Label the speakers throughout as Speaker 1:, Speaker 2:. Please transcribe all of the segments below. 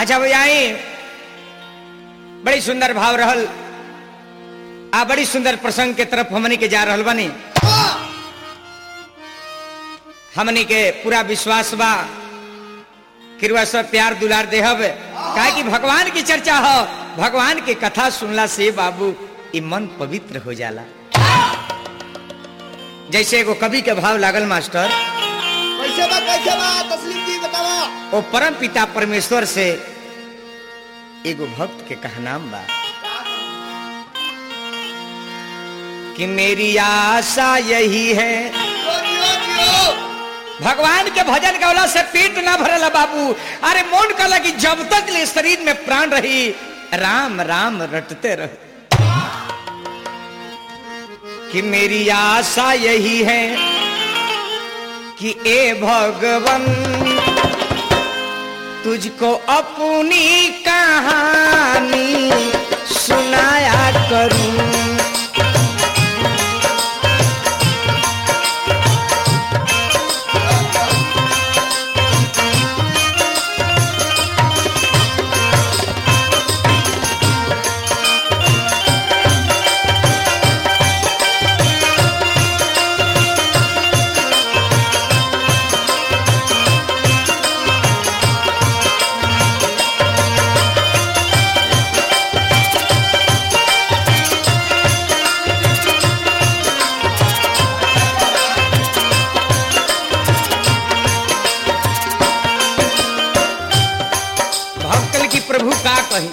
Speaker 1: अच्छा भैया आई बड़ी सुंदर भाव रहल आ बड़ी सुंदर प्रसंग के तरफ हमनी के जा रहल बानी हमनी के पूरा विश्वास बा किरवा सब प्यार दुलार देहब काहे कि भगवान की चर्चा हो भगवान की कथा सुनला से बाबू ई मन पवित्र हो जाला जैसे एगो कवि के भाव लागल मास्टर
Speaker 2: कैसे बा कैसे बा तस्लीम जी बतावा
Speaker 1: ओ परम पिता परमेश्वर से एगो भक्त के कहनाम बा कि मेरी आशा यही है
Speaker 2: जियो जियो जियो
Speaker 1: भगवान के भजन गौला से पेट ना भरल बाबू अरे मोन कहला कि जब तक ले शरीर में प्राण रही राम राम रटते रह कि मेरी आशा यही है कि ए भगवन तुझको अपनी कहानी सुनाया करूं भक्तल की प्रभु का कही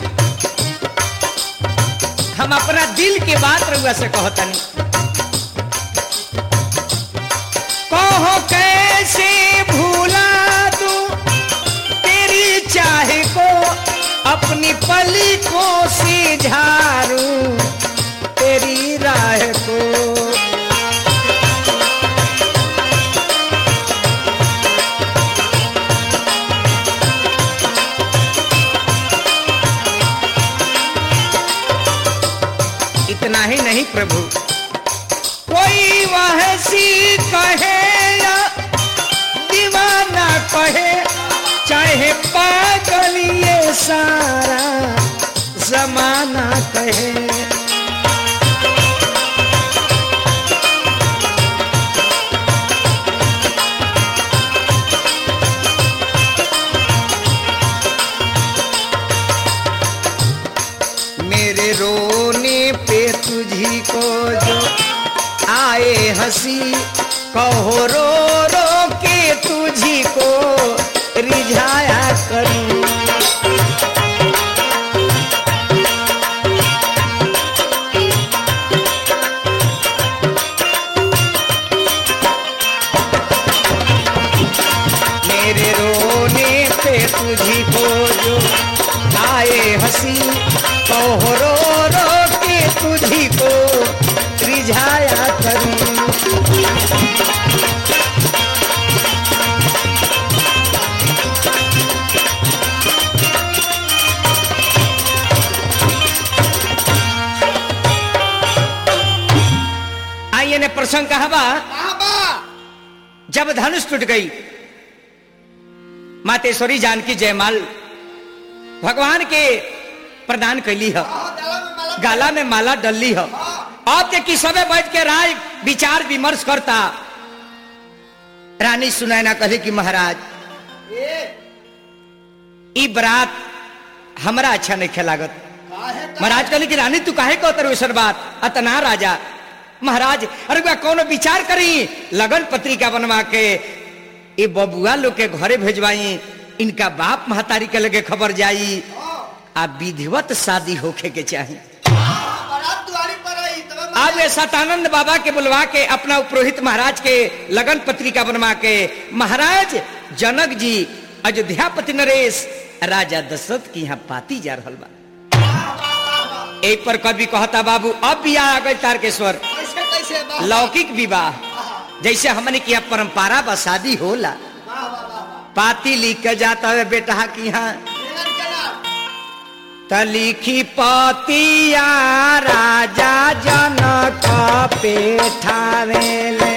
Speaker 1: हम अपना दिल के बात रउआ से कहतनी कहो कैसे भूला तू तेरी चाहे को अपनी पली को से झारू तेरी राह को इतना ही नहीं प्रभु कोई वहसी कहे या दीवाना कहे चाहे पागल ये सारा जमाना कहे मेरे रोने पे तुझी को जो आए हंसी कहो रो रो के तुझी को रिझाया करूं मेरे रोने पे तुझी को जो आए हंसी कहो रो रो के तुझी को रिझाया करूं आइए ने प्रसंग कहा बा
Speaker 2: कहाँ बा
Speaker 1: जब धनुष टूट गई मातेश्वरी जानकी जयमाल भगवान के प्रदान कैली है
Speaker 2: हाँ, डाला में माला
Speaker 1: गाला में माला डलली है अब के कि सबे बैठ के राय विचार विमर्श करता रानी सुनैना कहे कि महाराज
Speaker 2: ए
Speaker 1: ई बरात हमरा अच्छा नहीं लागत
Speaker 2: काहे का
Speaker 1: महाराज कहली कि रानी तू काहे कहतर वैसर बात अतना राजा महाराज अरे बा कौनो विचार करी लगन पत्रिका बनवा के ये बबुआ लोग के घरे भेजवाई इनका बाप महतारी के लगे खबर जाई आ विधिवत शादी होखे के चाहिए
Speaker 2: बारात दुआरी पर आई तबे
Speaker 1: अब ये सतानंद बाबा के बुलवा के अपना पुरोहित महाराज के लगन पत्रिका बनवा के महाराज जनक जी अयोध्यापति नरेश राजा दशरथ की यहाँ पाती जा रहल बा एक पर कवि कहता बाबू अब बियाह आ गई तारकेश्वर
Speaker 2: कैसे कैसे वाह
Speaker 1: लौकिक विवाह जैसे हमने किया परंपरा बा शादी होला
Speaker 2: वाह वाह वाह
Speaker 1: पाती लिख के जाता है बेटा की यहाँ
Speaker 2: केलन केला
Speaker 1: तलिखी पतिया राजा जनक पेठावेले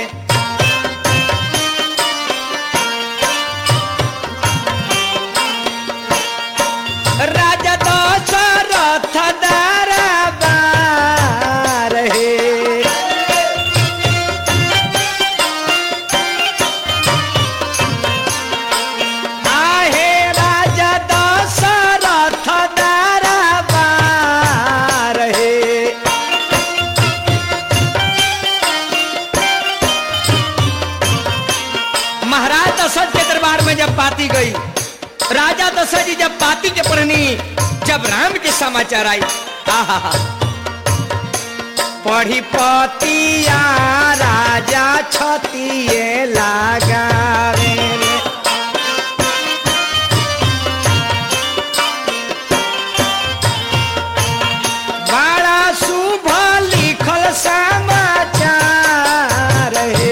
Speaker 1: जब पाती गई राजा दशरथ जी जब पाती के पढ़नी जब राम के समाचार आई आहा पढ़ी पतिया राजा छतिए लागा बड़ा शुभ लिखल समाचार है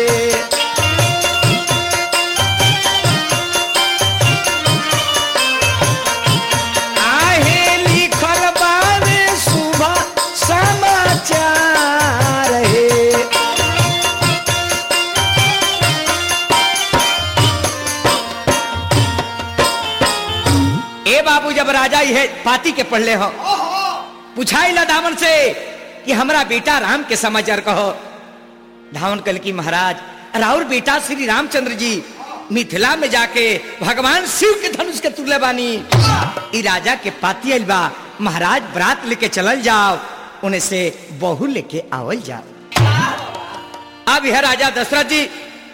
Speaker 1: आहे लिखल बारे शुभ समाचार है ए बाबू जब राजा ये पाती के पढ़ले हो
Speaker 2: ओहो
Speaker 1: पूछाई ला धावन से कि हमरा बेटा राम के समाचार कहो धावन कल की महाराज राउर बेटा श्री रामचंद्र जी मिथिला में जाके भगवान शिव के धनुष के तुल्य बानी ई राजा के पाती आइल बा महाराज बरात लेके चलल जाओ उन्हें से बहू लेके आवल जाओ अब यह राजा दशरथ जी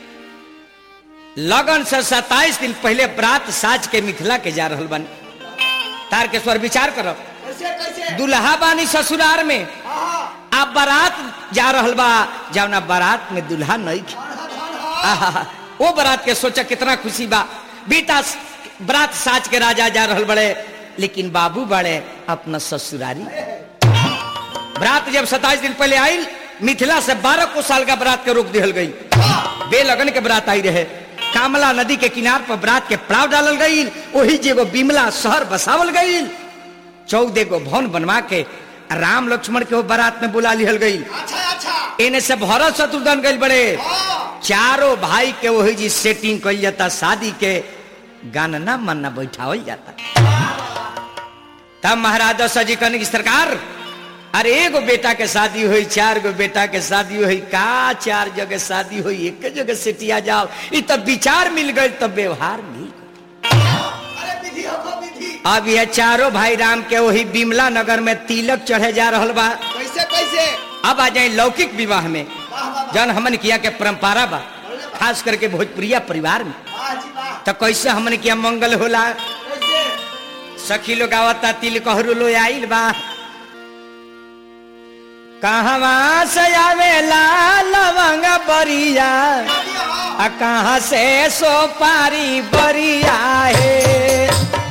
Speaker 1: लगन से सताइस दिन पहले बरात साज के मिथिला के जा रहल बन तार के स्वर विचार करो
Speaker 2: कैसे कैसे
Speaker 1: दुल्हा बानी ससुरार में
Speaker 2: आहा
Speaker 1: आप बारात जा रहल बा जवना बारात में दुल्हा नहीं खे। आहा, वो बारात के सोचा कितना खुशी बा बेटा स- बारात साज के राजा जा रहल बड़े लेकिन बाबू बड़े अपना ससुरारी बारात जब सताइस दिन पहले आई मिथिला से बारह को साल का बारात के रोक दिहल गई बेलगन के बारात आई रहे कामला नदी के किनार पर बारात के पड़ाव डालल गई वही जेगो बिमला शहर बसावल गई चौदह गो भवन बनवा के राम लक्ष्मण के वो बारात में बुला लिहल गई
Speaker 2: अच्छा अच्छा
Speaker 1: इन्हें से भरत शत्रुघ्न गई बड़े
Speaker 2: हाँ
Speaker 1: चारों भाई के वही जी सेटिंग कल जाता शादी के गानना मन्ना बैठावल जाता तब महाराज दशरथ जी कहने की सरकार अरे एगो बेटा के शादी हुई चार गो बेटा के शादी हुई का चार जगह शादी हुई एक जगह सेटिया जाओ ई तब विचार मिल गए तब व्यवहार मिल गए
Speaker 2: अरे विधि हो विधि
Speaker 1: अब यह चारों भाई राम के वही बिमला नगर में तिलक चढ़े जा रहल बा
Speaker 2: कैसे कैसे
Speaker 1: अब आ जाए लौकिक विवाह में
Speaker 2: वाह वाह वाह
Speaker 1: जन हमन किया के परंपरा बा खास करके भोजपुरिया परिवार में
Speaker 2: वाह जी वाह
Speaker 1: तो कैसे हमन किया मंगल होला
Speaker 2: कैसे
Speaker 1: सखी लोग आवता तिल कहरू लो आइल बा कहवा से आवेला लवंग बरिया
Speaker 2: शादी हो
Speaker 1: आ कहाँ से सोपारी बरिया है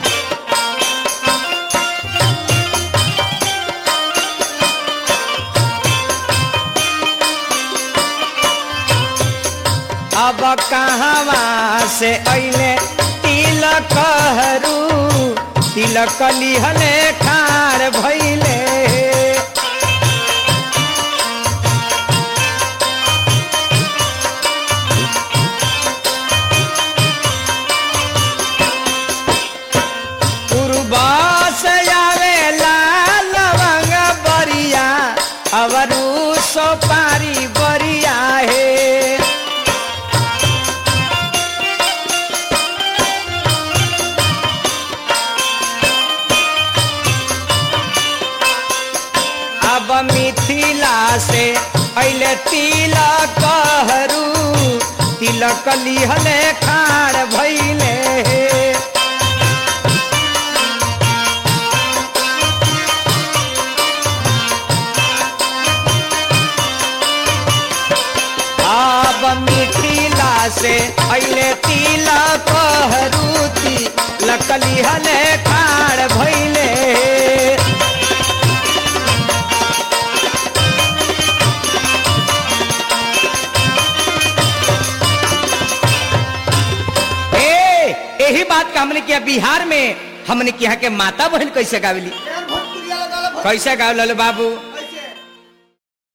Speaker 1: अब कहवा से अइले तिलक हरू तिलक लिहले खार भइले पूर्वा से आवेला लवंग बरिया अवरू सोपारी बरिया है अब मिथिला से अइले तिलक हरू तिलक लिहले खाड़ भइले अब मिथिला से अइले तिलक हरू तिलक लिहले खाड़ भइले ए यही बात का हमने किया बिहार में हमने किया के माता बहन कैसे गावली
Speaker 2: यार भोजपुरिया लगा लो
Speaker 1: कैसे गाव ललो बाबू